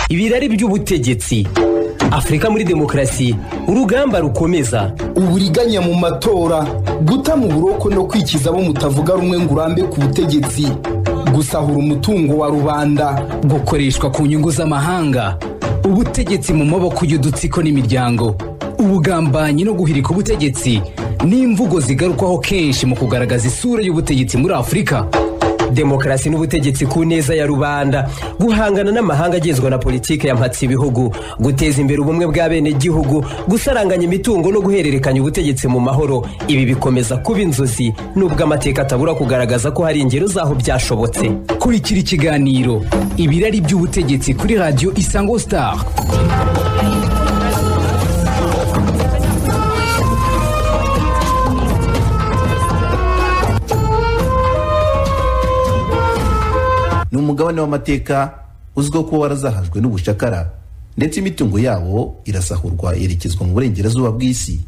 ibirari by'ubutegetsi afurika muri demokarasi urugamba rukomeza uburiganya mu matora guta mu buroko no kwikiza abo mutavuga rumwe ngo urambe ku butegetsi gusahura umutungo wa rubanda gukoreshwa ku nyungu z'amahanga ubutegetsi mu maboko y'udutsiko n'imiryango ubugambanyi no guhirika ubutegetsi ni imvugo zigarukwaho kenshi mu kugaragaza isura y'ubutegetsi muri afurika demokarasi n'ubutegetsi ku neza ya rubanda guhangana n'amahanga agenzwa na politiki ya mpatsi ibihugu guteza imbere ubumwe bw'abenegihugu gusaranganya imitungo no guhererekanya ubutegetsi mu mahoro ibi bikomeza kuba inzozi nubwo amateka atabura kugaragaza ko hari ingero z'aho byashobotse kurikira ikiganiro ibirari by'ubutegetsi kuri radiyo isango star ni umugabane w'amateka uzwiho kuba warazahajwe n'ubushakara ndetse imitungo yawo irasahurwa yerekezwa mu burengerazuba bw'isi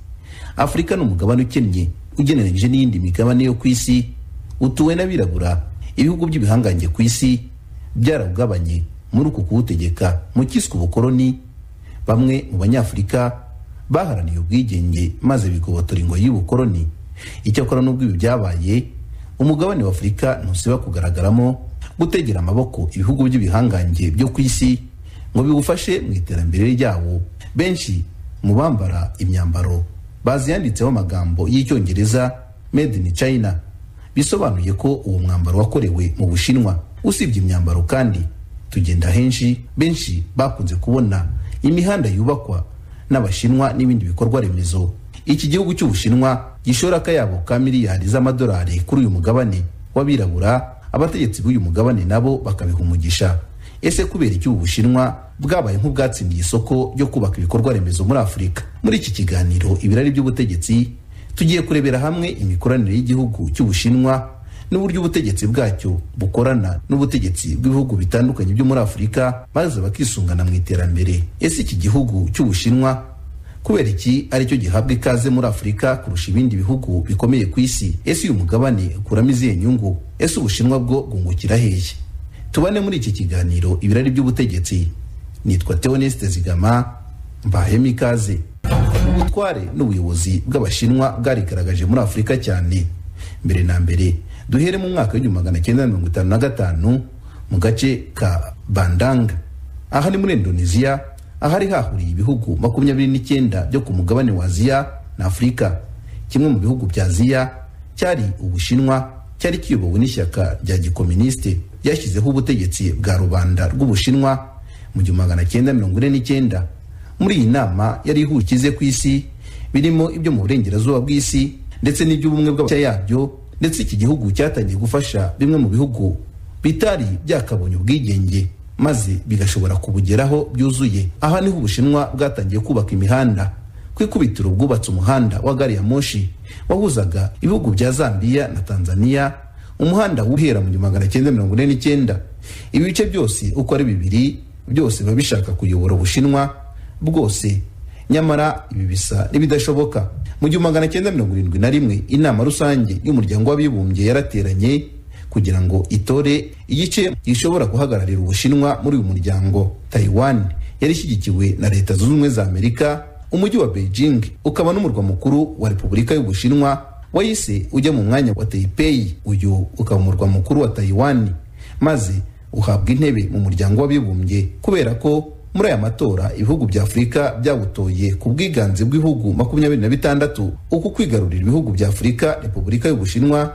afurika ni umugabane ukennye ugereranyije n'iyindi migabane yo ku isi utuwe n'abirabura ibihugu by'ibihangange ku isi byarawugabanye muri uku kuwutegeka mu cyiswe ubukoloni bamwe mu banyafurika baharaniye ubwigenge maze bigobotora ingoyi y'ubukoloni icyakora n'ubwo ibi byabaye umugabane w'afurika ntusiba kugaragaramo gutegera amaboko ibihugu by'ibihangange byo ku isi ngo bigufashe mu iterambere ryabo benshi mu bambara imyambaro bazi yanditseho amagambo y'icyongereza made in china bisobanuye ko uwo mwambaro wakorewe mu bushinwa usibye imyambaro kandi tugenda henshi benshi bakunze kubona imihanda yubakwa n'abashinwa n'ibindi bikorwa remezo iki gihugu cy'ubushinwa gishora akayabo ka miliyari z'amadolari kuri uyu mugabane w'abirabura abategetsi b'uyu mugabane nabo bakabiha umugisha ese kubera iki ubu bushinwa bwabaye nk'ubwatsindiye isoko ryo kubaka ibikorwa remezo muri afurika muri iki kiganiro ibirari by'ubutegetsi tugiye kurebera hamwe imikoranire y'igihugu cy'ubushinwa n'uburyo ubutegetsi bwacyo bukorana n'ubutegetsi bw'ibihugu bitandukanye byo muri afurika maze bakisungana mu iterambere ese iki gihugu cy'ubushinwa kubera iki aricyo gihabwa ikaze muri afurika kurusha ibindi bihugu bikomeye ku isi ese uyu mugabane ukuramo izihe nyungu ese ubushinwa bwo bwungukira hehe tubane muri iki kiganiro ibirari by'ubutegetsi nitwa teoneste zigama mbahemo ikaze ubutware n'ubuyobozi bw'abashinwa bwarigaragaje muri afurika cyane mbere na mbere duhere mu mwaka w'igihumbi magana cyenda mirongo itanu na gatanu mu gace ka bandanga aha ni muri indoneziya ahari hahuriye ibihugu makumyabiri n'icyenda byo ku mugabane wa aziya na afurika kimwe mu bihugu bya aziya cyari ubushinwa cyari kiyobowe n'ishyaka rya gikominisite ryashyizeho ubutegetsi bwa rubanda rw'ubushinwa mu gihumbi magana cyenda mirongo ine n'icyenda muri iyi nama yari ihukize ku isi birimo ibyo mu burengerazuba bw'isi ndetse n'iby'ubumwe bw'abashya yabyo ndetse iki gihugu cyatangiye gufasha bimwe mu bihugu bitari byakabonye ubwigenge maze bigashobora kubugeraho byuzuye aha niho ubushinwa bwatangiye kubaka imihanda ku ikubitiro bwubatse umuhanda wa gari ya moshi wahuzaga ibihugu bya zambiya na tanzania umuhanda uhera mu gihumbi magana cyenda mirongo ine n'icyenda ibice byose uko ari bibiri byose biba bishaka kuyobora ubushinwa bwose nyamara ibi bisa n'ibidashoboka mu gihumbi magana cyenda mirongo irindwi na rimwe inama rusange y'umuryango w'abibumbye yarateranye kugira ngo itore igice gishobora guhagararira ubushinwa muri uyu muryango taiwan yari ishyigikiwe na leta zunze ubumwe za amerika umujyi wa beijing ukaba n'umurwa mukuru wa repubulika y'ubushinwa wahise ujya mu mwanya wa taipei uyu ukaba umurwa mukuru wa taiwan maze uhabwa intebe mu muryango w'abibumbye kubera ko muri aya matora ibihugu bya afurika byawutoye ku bwiganze bw'ibihugu makumyabiri na bitandatu uku kwigarurira ibihugu bya afurika repubulika y'ubushinwa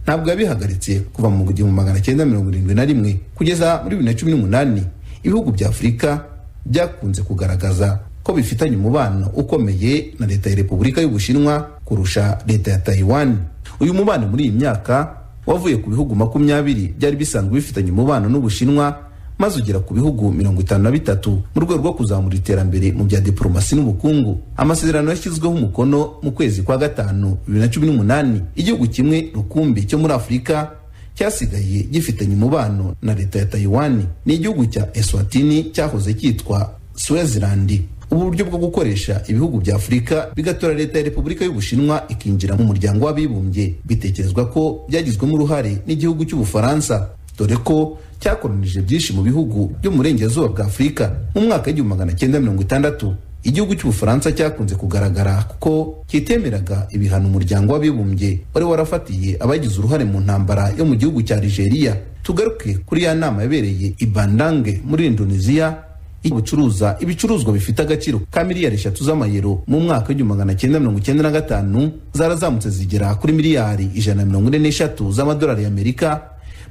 ntabwo yabihagaritse kuva mu gihumbi magana cyenda mirongo irindwi na rimwe kugeza muri bibiri na cumi n'umunani ibihugu bya afurika byakunze kugaragaza ko bifitanye umubano ukomeye na leta ya repubulika y'ubushinwa kurusha leta ya taiwan uyu mubano muri iyi myaka wavuye ku bihugu makumyabiri byari bisanzwe bifitanye umubano n'ubushinwa maze ugera ku bihugu mirongo itanu na bitatu mu rwego rwo kuzamura iterambere mu bya diporomasi n'ubukungu amasezerano yashyizweho umukono mu kwezi kwa gatanu bibiri na cumi n'umunani igihugu kimwe rukumbi cyo muri afurika cyasigaye gifitanye umubano na leta ya tayiwani ni igihugu cya eswatini cyahoze cyitwa swezilandi ubu buryo bwo gukoresha ibihugu bya afurika bigatora leta ya repubulika y'ubushinwa ikinjira mu muryango w'abibumbye bitekerezwa ko byagizwemo uruhare n'igihugu cy'ubufaransa dore ko cyakoronije byinshi mu bihugu byo mu burengerazuba bwa afurika mu mwaka w'igihumbi magana cyenda mirongo itandatu igihugu cy'ubufaransa cyakunze kugaragara kuko kitemeraga ibihano umuryango w'abibumbye wari warafatiye abagize uruhare mu ntambara yo mu gihugu cya nigeria tugaruke kuri ya nama yabereye i bandange muri indonesia bucuruza ibicuruzwa bifite agaciro ka miliyari eshatu z'amayero mu mwaka w'igihumbi magana cyenda mirongo icyenda na gatanu zarazamutse zigera kuri miliyari ijana na mirongo ine n'eshatu z'amadolari y'amerika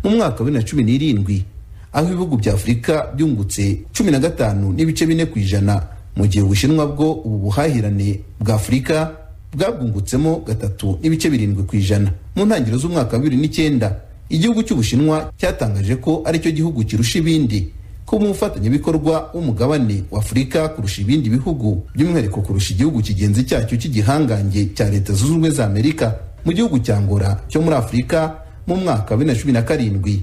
mu mwaka wa bibiri na cumi n'irindwi aho ibihugu bya afurika byungutse cumi na gatanu n'ibice bine ku ijana mu gihe ubushinwa bwo ubu buhahirane bwa afurika bwabwungutsemo gatatu n'ibice birindwi ku ijana mu ntangiriro z'umwaka wa bibiri n'icyenda igihugu cy'ubushinwa cyatangaje ko aricyo gihugu kirusha ibindi ko umufatanyabikorwa w'umugabane wa afurika kurusha ibindi bihugu by'umwihariko kurusha igihugu kigenzi cyacyo cy'igihangange cya leta zunze ubumwe za amerika mu gihugu cya ngora cyo muri afurika mu mwaka wa bibiri na cumi na karindwi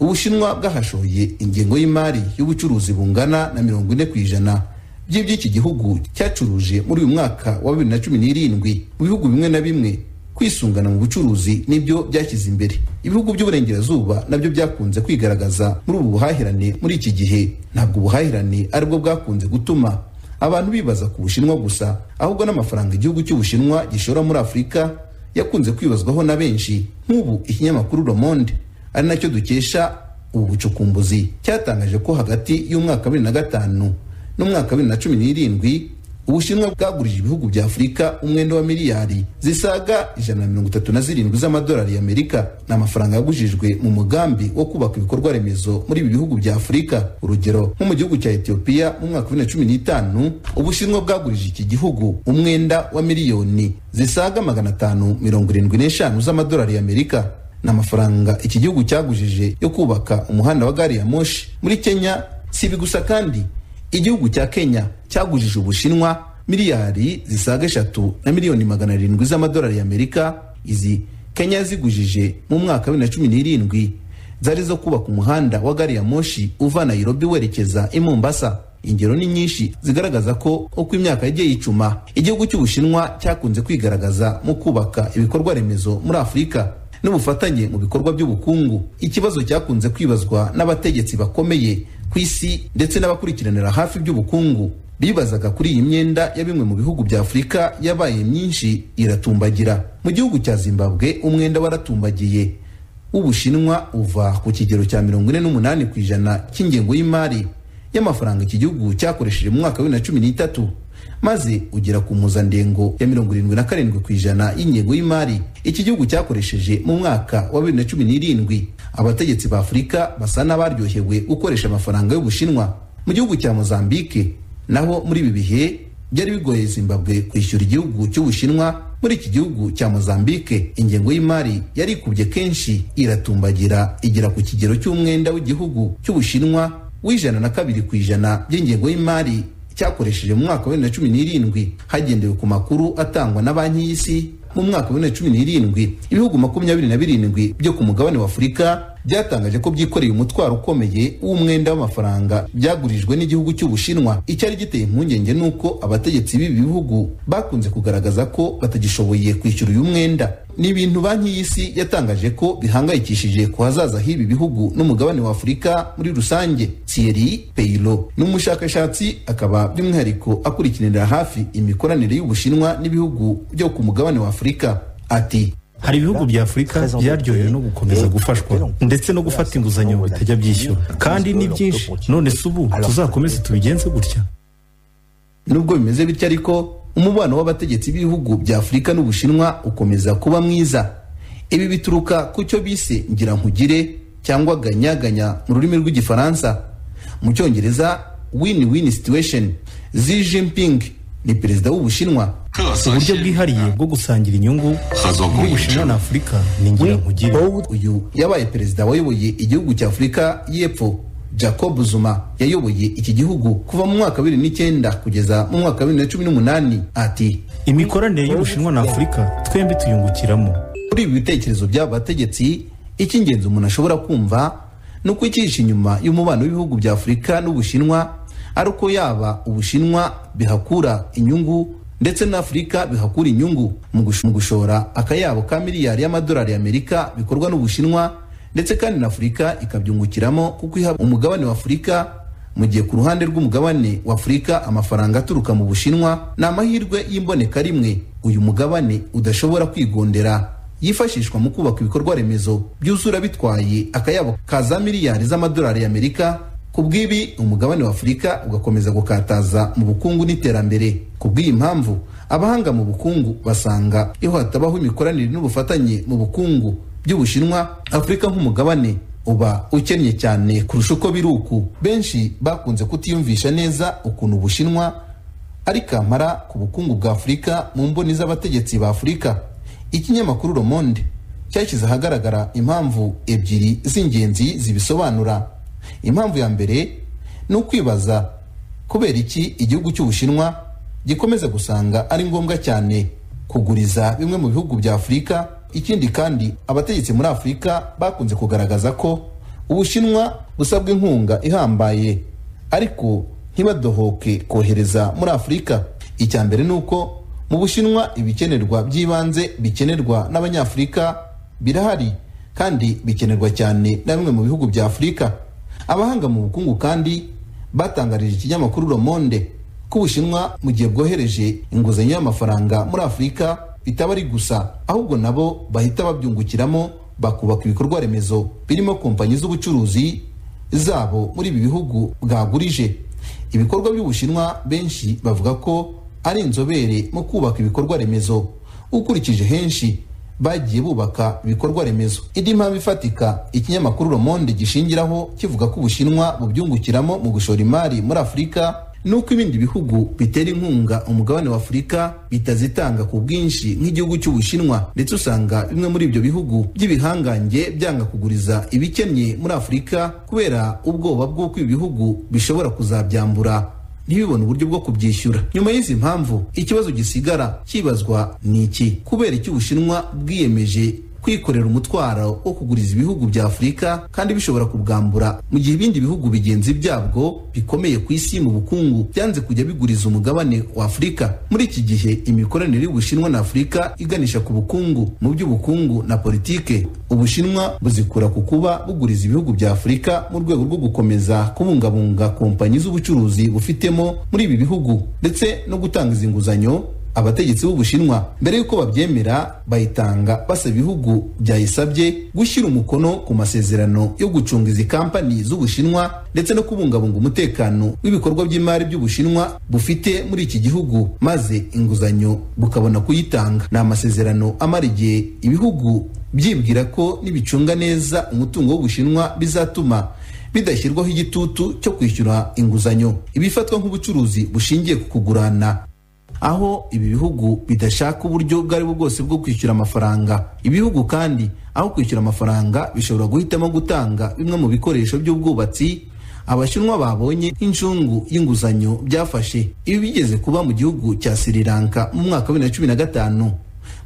ubushinwa bwahashoye ingengo y'imari y'ubucuruzi bungana na mirongo ine ku ijana by'iby'iki gihugu cyacuruje muri uyu mwaka wa bibiri na cumi n'irindwi mu bihugu bimwe na bimwe kwisungana mu bucuruzi nibyo byashyize imbere ibihugu by'uburengerazuba nabyo byakunze kwigaragaza muri ubu buhahirane muri iki gihe ntabwo ubuhahirane aribwo bwakunze gutuma abantu bibaza ku bushinwa gusa ahubwo n'amafaranga igihugu cy'ubushinwa gishora muri afurika yakunze kwibazwaho na benshi nk'ubu ikinyamakuru Le Monde ari nacyo dukesha ubu bucukumbuzi cyatangaje ko hagati y'umwaka wa bibiri na gatanu n'umwaka wa bibiri na cumi n'irindwi ubushinwa bwagurije ibihugu bya afurika umwenda wa miliyari zisaga ijana na mirongo itatu na zirindwi z'amadolari y'amerika ni amafaranga yagujijwe mu mugambi wo kubaka ibikorwa remezo muri ibi bihugu bya afurika urugero nko mu gihugu cya etiyopiya mu mwaka wa bibiri na cumi n'itanu ubushinwa bwagurije iki gihugu umwenda wa miliyoni zisaga magana atanu mirongo irindwi n'eshanu z'amadolari y'amerika ni amafaranga iki gihugu cyagujije yo kubaka umuhanda wa gari ya moshi muri kenya si ibi gusa kandi igihugu cya kenya cyagujije ubushinwa miliyari zisaga eshatu na miliyoni magana arindwi z'amadolari y'amerika izi kenya yazigujije mu mwaka wa bibiri na cumi n'irindwi zari zo kubaka umuhanda wa gari ya moshi uva nayirobi werekeza i mombasa ingero ni nyinshi zigaragaza ko uko imyaka yagiye yicuma igihugu cy'ubushinwa cyakunze kwigaragaza mu kubaka ibikorwa remezo muri afurika n'ubufatanye mu bikorwa by'ubukungu ikibazo cyakunze kwibazwa n'abategetsi bakomeye ku isi ndetse n'abakurikiranira hafi iby'ubukungu bibazaga kuri iyi myenda ya bimwe mu bihugu bya afurika yabaye myinshi iratumbagira mu gihugu cya zimbabwe umwenda waratumbagiye w'ubushinwa uva ku kigero cya mirongo ine n'umunani ku ijana cy'ingengo y'imari y'amafaranga iki gihugu cyakoresheje mu mwaka wa bibiri na cumi n'itatu maze ugera ku mpuzandengo ya mirongo irindwi na karindwi ku ijana y'ingengo y'imari iki gihugu cyakoresheje mu mwaka wa bibiri na cumi n'irindwi abategetsi ba afurika basa n'abaryohewe gukoresha amafaranga y'ubushinwa mu gihugu cya mozambike naho muri ibi bihe byari bigoye zimbabwe kwishyura igihugu cy'ubushinwa muri iki gihugu cya mozambike ingengo y'imari yari ikubye kenshi iratumbagira igera ku kigero cy'umwenda w'igihugu cy'ubushinwa w'ijana na kabiri ku ijana by'ingengo y'imari cyakoresheje mu mwaka wa bibiri na cumi n'irindwi hagendewe ku makuru atangwa na banki y'isi mu mwaka wa bibiri na cumi n'irindwi ibihugu makumyabiri na birindwi byo ku mugabane wa afurika byatangaje ko byikoreye umutwaro ukomeye w'umwenda w'amafaranga byagurijwe n'igihugu cy'ubushinwa icyari giteye impungenge ni uko abategetsi b'ibi bihugu bakunze kugaragaza ko batagishoboye kwishyura uyu mwenda ni ibintu banki y'isi yatangaje ko bihangayikishije ku hazaza h'ibi bihugu n'umugabane wa afurika muri rusange thierry peyiro ni umushakashatsi akaba by'umwihariko akurikiranira hafi imikoranire y'ubushinwa n'ibihugu byo ku mugabane wa afurika ati hari ibihugu bya afurika byaryohewe no gukomeza gufashwa ndetse no gufata inguzanyo bitajya byishyura kandi ni byinshi none si ubu tuzakomeze tubigenze gutya nubwo bimeze bityo ariko umubano w'abategetsi b'ibihugu bya afurika n'ubushinwa ukomeza kuba mwiza ibi bituruka ku cyo bise ngira nkugire cyangwa ganyaganya mu rurimi rw'igifaransa mu cyongereza win win situation xi jinping ni perezida w'ubushinwa uburyo bwihariye bwo gusangira inyungu bw'ubushinwa na afurika ni ngira uyu yabaye perezida wayoboye igihugu cya afurika y'epfo jacob zuma yayoboye iki gihugu kuva mu mwaka wa bibiri n'icyenda kugeza mu mwaka wa bibiri na cumi n'umunani ati imikoranire y'ubushinwa na afurika twembi tuyungukiramo kuri ibi bitekerezo by'aba bategetsi icy'ingenzi umuntu ashobora kumva ni uko icyihishe inyuma y'umubano w'ibihugu bya afurika n'ubushinwa ari uko yaba ubushinwa bihakura inyungu ndetse na afurika bihakura inyungu mu gushora akayabo ka miliyari y'amadolari y'amerika bikorwa n'ubushinwa ndetse kandi na afurika ikabyungukiramo kuko iha umugabane wa afurika mu gihe ku ruhande rw'umugabane wa afurika amafaranga aturuka mu bushinwa ni amahirwe y'imboneka rimwe uyu mugabane udashobora kwigondera yifashishwa mu kubaka ibikorwa remezo byuzura bitwaye akayabo ka za miliyari z'amadolari y'amerika ku bw'ibi umugabane wa afurika ugakomeza gukataza mu bukungu n'iterambere ku bw'iyi mpamvu abahanga mu bukungu basanga iyo hatabaho imikoranire n'ubufatanye mu bukungu by'ubushinwa afurika nk'umugabane uba ukennye cyane kurusha uko biri uku benshi bakunze kutiyumvisha neza ukuntu ubushinwa ari kamara ku bukungu bwa afurika mu mboni z'abategetsi ba afurika ikinyamakuru le monde cyashyize ahagaragara impamvu ebyiri z'ingenzi zibisobanura impamvu ya mbere ni ukwibaza kubera iki igihugu cy'ubushinwa gikomeza gusanga ari ngombwa cyane kuguriza bimwe mu bihugu bya afurika ikindi kandi abategetsi muri afurika bakunze kugaragaza ko ubushinwa busabwa inkunga ihambaye ariko ntibadohoke kohereza muri afurika icya mbere ni uko mu bushinwa ibikenerwa by'ibanze bikenerwa n'abanyafurika birahari kandi bikenerwa cyane na bimwe mu bihugu bya afurika abahanga mu bukungu kandi batangarije ikinyamakuru le monde ko ubushinwa mu gihe bwohereje inguzanyo y'amafaranga muri afurika bitaba ari gusa ahubwo nabo bahita babyungukiramo bakubaka ibikorwa remezo birimo kompanyi z'ubucuruzi zabo muri ibi bihugu bwagurije ibikorwa by'ubushinwa benshi bavuga ko ari inzobere mu kubaka ibikorwa remezo ukurikije henshi bagiye bubaka ibikorwa remezo indi mpamvu ifatika ikinyamakuru le monde gishingiraho kivuga ko ubushinwa bubyungukiramo mu gushora imari muri afurika nuko ibindi bihugu bitera inkunga umugabane wa afurika bitazitanga ku bwinshi nk'igihugu cy'ubushinwa ndetse usanga bimwe muri ibyo bihugu by'ibihangange byanga kuguriza ibikennye muri afurika kubera ubwoba bw'uko ibi bihugu bishobora kuzabyambura ntibibone uburyo bwo kubyishyura nyuma y'izi mpamvu ikibazo gisigara kibazwa ni iki kubera iki ubushinwa bwiyemeje kwikorera umutwaro wo kuguriza ibihugu bya afurika kandi bishobora kubwambura mu gihe ibindi bihugu bigenzi byabwo bikomeye ku isi mu bukungu byanze kujya biguriza umugabane wa afurika muri iki gihe imikoranire y'ubushinwa na afurika iganisha ku bukungu mu by'ubukungu na politike ubushinwa buzikura ku kuba buguriza ibihugu bya afurika mu rwego rwo gukomeza kubungabunga kompanyi z'ubucuruzi bufitemo muri ibi bihugu ndetse no gutanga izi nguzanyo abategetsi b'ubushinwa mbere y'uko babyemera bayitanga basaba ibihugu byayisabye gushyira umukono ku masezerano yo gucunga izi kampani z'ubushinwa ndetse no kubungabunga umutekano w'ibikorwa by'imari by'ubushinwa bufite muri iki gihugu maze inguzanyo bukabona kuyitanga ni amasezerano amara igihe ibihugu byibwira ko nibicunga neza umutungo w'ubushinwa bizatuma bidashyirwaho igitutu cyo kwishyura inguzanyo ibifatwa nk'ubucuruzi bushingiye ku kugurana aho ibi bihugu bidashaka uburyo ubwo aribwo bwose bwo kwishyura amafaranga ibihugu kandi aho kwishyura amafaranga bishobora guhitamo gutanga bimwe mu bikoresho by'ubwubatsi abashinwa babonye nk'inshungu y'inguzanyo byafashe ibi bigeze kuba mu gihugu cya sri lanka mu mwaka wa bibiri na cumi na gatanu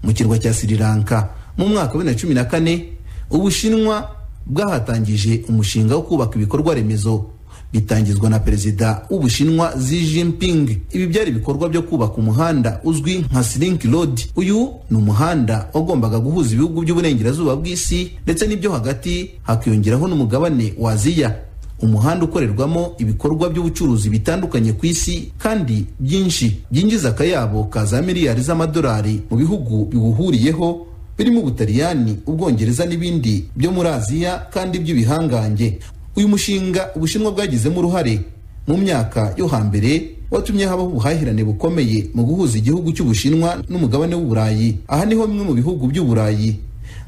mu kirwa cya sri lanka mu mwaka wa bibiri na cumi na kane ubushinwa bwahatangije umushinga wo kubaka ibikorwa remezo bitangizwa na perezida w'ubushinwa Xi Jinping ibi byari ibikorwa byo kubaka umuhanda uzwi nka Silk Road uyu ni umuhanda wagombaga guhuza ibihugu by'uburengerazuba bw'isi ndetse n'ibyo hagati hakiyongeraho n'umugabane wa Aziya umuhanda ukorerwamo ibikorwa by'ubucuruzi bitandukanye ku isi kandi byinshi byinjiza akayabo ka za miliyari z'amadolari mu bihugu biwuhuriyeho birimo ubutaliyani ubwongereza n'ibindi byo muri aziya kandi by'ibihangange uyu mushinga ubushinwa bwagizemo uruhare mu myaka yo hambere watumye habaho ubuhahirane bukomeye mu guhuza igihugu cy'ubushinwa n'umugabane w'uburayi aha niho bimwe mu bihugu by'uburayi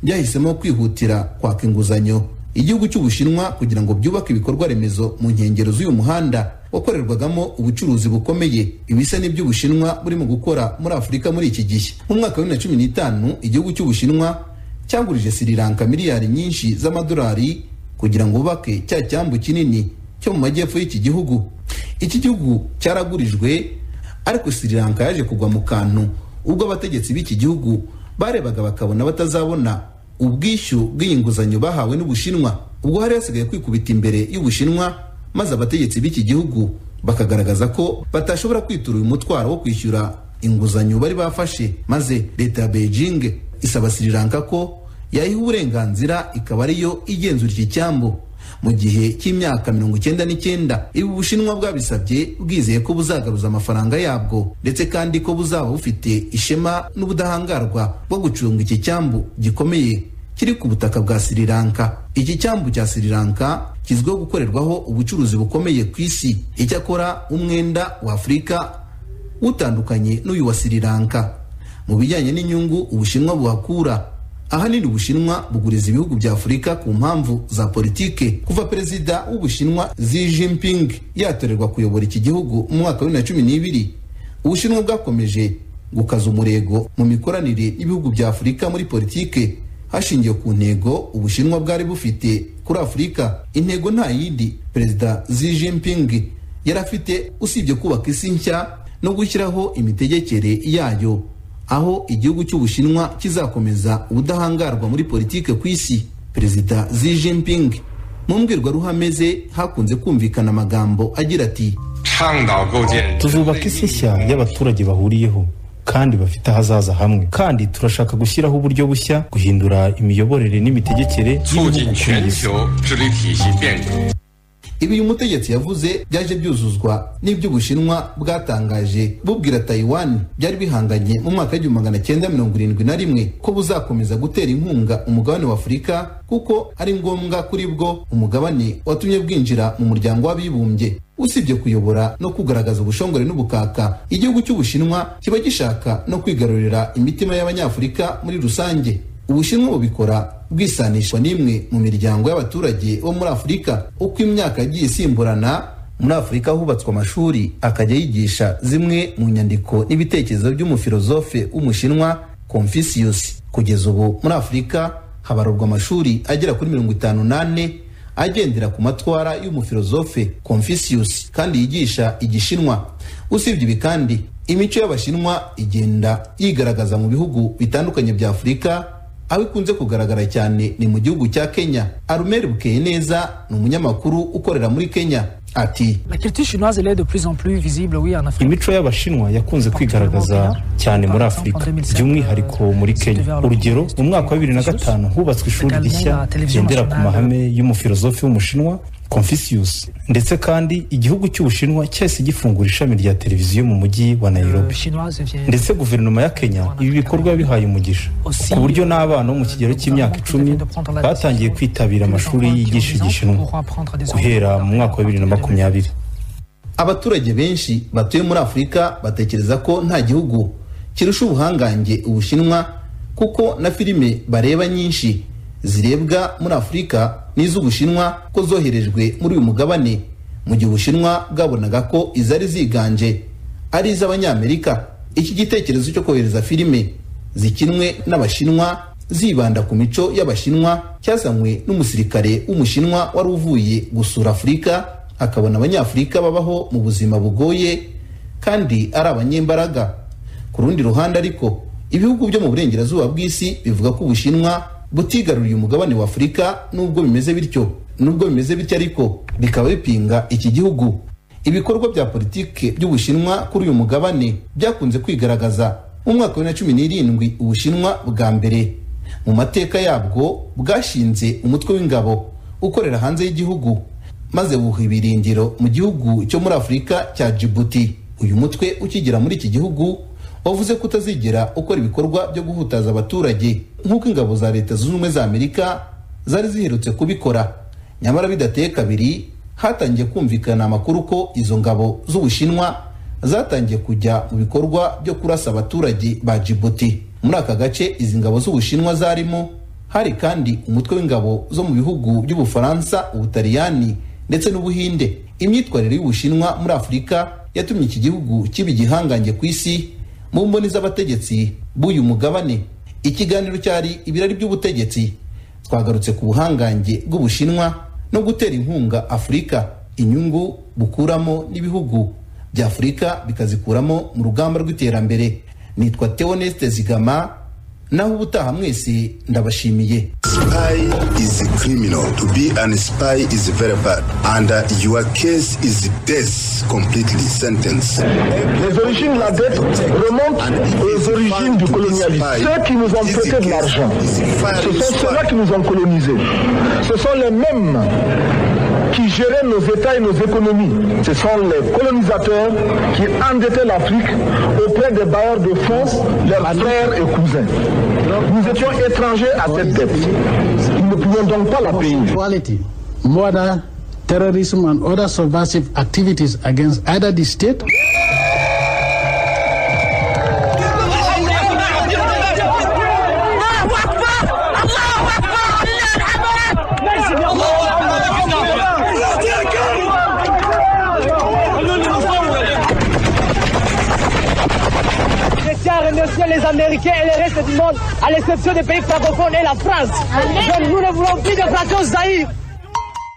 byahisemo kwihutira kwaka inguzanyo igihugu cy'ubushinwa kugira ngo byubake ibikorwa remezo mu nkengero z'uyu muhanda wakorerwagamo ubucuruzi bukomeye ibisa n'iby'ubushinwa burimo gukora muri afurika muri iki gihe mu mwaka wa bibiri na cumi n'itanu igihugu cy'ubushinwa cyagurije sri lanka miliyari nyinshi z'amadolari kugira ngo bubake cya cyambu kinini cyo mu majyepfo y'iki gihugu iki gihugu cyaragurijwe ariko sri lanka yaje kugwa mu kantu ubwo abategetsi b'iki gihugu barebaga bakabona batazabona ubwishyu bw'iyi nguzanyo bahawe n'ubushinwa ubwo hari hasigaye kwikubita imbere y'ubushinwa maze abategetsi b'iki gihugu bakagaragaza ko batashobora kwitura uyu mutwaro wo kwishyura inguzanyo bari bafashe maze leta ya beijing isaba sri lanka ko yayiha uburenganzira ikaba ariyo igenzura iki cyambu mu gihe cy'imyaka mirongo icyenda n'icyenda ibi ubushinwa bwabisabye bwizeye ko buzagaruza amafaranga yabwo ndetse kandi ko buzaba bufite ishema n'ubudahangarwa bwo gucunga iki cyambu gikomeye kiri ku butaka bwa Sri Lanka. Iki cyambu cya Sri Lanka kizwiho gukorerwaho ubucuruzi bukomeye ku isi. Icyakora umwenda wa Afurika utandukanye n'uyu wa Sri Lanka. Mu bijyanye n'inyungu Ubushinwa buhakura ahanini Ubushinwa buguriza ibihugu bya Afurika ku mpamvu za politike. Kuva perezida w'Ubushinwa Xi Jinping yatorerwa kuyobora iki gihugu mu mwaka wa 2012, Ubushinwa bwakomeje gukaza umurego mu mikoranire y'ibihugu bya Afurika muri politike hashingiwe ku ntego ubushinwa bwari bufite kuri afurika intego nta yindi perezida Xi Jinping yari afite usibye kubaka isi nshya no gushyiraho imitegekere yayo aho igihugu cy'ubushinwa kizakomeza ubudahangarwa muri politike ku isi perezida Xi Jinping mu mbwirwaruhame ze hakunze kumvikana amagambo agira ati tuzubaka isi nshya y'abaturage bahuriyeho kandi bafite ahazaza hamwe kandi turashaka gushyiraho uburyo bushya guhindura imiyoborere n'imitegekere y'ibihugu ku isi ibi uyu mutegetsi yavuze byaje byuzuzwa n'iby'ubushinwa bwatangaje bubwira taiwan byari bihanganye mu mwaka w'igihumbi magana cyenda mirongo irindwi na rimwe ko buzakomeza gutera inkunga umugabane wa afurika kuko ari ngombwa kuri bwo umugabane watumye bwinjira mu muryango w'abibumbye usibye kuyobora no kugaragaza ubushongore n'ubukaka igihugu cy'ubushinwa kiba gishaka no kwigarurira imitima y'abanyafurika muri rusange ubushinwa bubikora bwisanishwa n'imwe mu miryango y'abaturage bo muri afurika uko imyaka yagiye isimburana muri afurika hubatswe amashuri akajya yigisha zimwe mu nyandiko n'ibitekerezo by'umufilozofe w'umushinwa confucius kugeza ubu muri afurika habarurwa amashuri agera kuri mirongo itanu n'ane agendera ku matwara y'umufilozofe Confucius kandi yigisha igishinwa usibye ibi kandi imico y'abashinwa igenda yigaragaza mu bihugu bitandukanye bya afurika aho ikunze kugaragara cyane ni mu gihugu cya kenya arumeri bukeye neza ni umunyamakuru ukorera muri kenya ati imico y'abashinwa yakunze kwigaragaza cyane muri afurika by'umwihariko muri kenya urugero mu mwaka wa bibiri na gatanu hubatswe ishuri rishya rigendera ku mahame y'umufilozofi w'umushinwa Confucius ndetse kandi igihugu cy'ubushinwa cyahise gifungura ishami rya televiziyo mu mujyi wa Nairobi ndetse guverinoma ya Kenya ibi bikorwa bihaye umugisha ku buryo n'abana bo mu kigero cy'imyaka icumi batangiye kwitabira amashuri yigisha igishinwa guhera mu mwaka wa bibiri na makumyabiri abaturage benshi batuye muri afurika batekereza ko nta gihugu kirusha ubuhangange ubushinwa kuko na filime bareba nyinshi zirebwa muri afurika n'iz'ubushinwa ko zoherejwe muri uyu mugabane mu gihe ubushinwa bwabonaga ko izari ziganje ari iz'abanyamerika iki gitekerezo cyo kohereza filime zikinwe n'abashinwa zibanda ku mico y'abashinwa cyazanywe n'umusirikare w'umushinwa wari uvuye gusura afurika akabona abanyafurika babaho mu buzima bugoye kandi ari abanyembaraga ku rundi ruhande ariko ibihugu byo mu burengerazuba bw'isi bivuga ko ubushinwa butigaruriye umugabane wa afurika nubwo bimeze bityo nubwo bimeze bityo ariko bikaba bipinga iki gihugu ibikorwa bya politike by'ubushinwa kuri uyu mugabane byakunze kwigaragaza mu mwaka wa bibiri na cumi n'irindwi ubushinwa bwa mbere mu mateka yabwo bwashinze umutwe w'ingabo ukorera hanze y'igihugu maze buha ibirindiro mu gihugu cyo muri afurika cya jibuti uyu mutwe ukigera muri iki gihugu wavuze ko utazigera ukora ibikorwa byo guhutaza abaturage nk'uko ingabo za leta zunze ubumwe za amerika zari ziherutse kubikora nyamara bidateye kabiri hatangiye kumvikana amakuru ko izo ngabo z'ubushinwa zatangiye kujya mu bikorwa byo kurasa abaturage ba jibuti muri aka gace izi ngabo z'ubushinwa zarimo hari kandi umutwe w'ingabo zo mu bihugu by'ubufaransa ubutaliyani ndetse n'ubuhinde imyitwarire y'ubushinwa muri afurika yatumye iki gihugu kiba igihangange ku isi mu mboni z'abategetsi b'uyu mugabane ikiganiro cyari ibirari by'ubutegetsi twagarutse ku buhangange bw'ubushinwa no gutera inkunga afurika inyungu bukuramo n'ibihugu bya afurika bikazikuramo mu rugamba rw'iterambere nitwa teoneste zigama naho ubutaha mwese ndabashimiye Spy is a criminal. To be an spy is very bad. And uh, your case is death completely sentenced. Les origines de la dette remontent aux origines du colonialisme. Ceux qui nous ont prêté de l'argent, ce sont ceux-là qui nous ont colonisés. Ce sont les mêmes qui géraient nos États et nos économies. Ce sont les colonisateurs qui endettaient l'Afrique auprès des bailleurs de fonds, leurs frères et cousins. Nous étions étrangers à cette dette. Nous ne pouvions donc pas la payer. Quality, murder, terrorism, and other subversive activities against either the state Tiens à remercier les Américains et le reste du monde, à l'exception des pays francophones et la France. Donc nous ne voulons plus de vacances d'Aïr.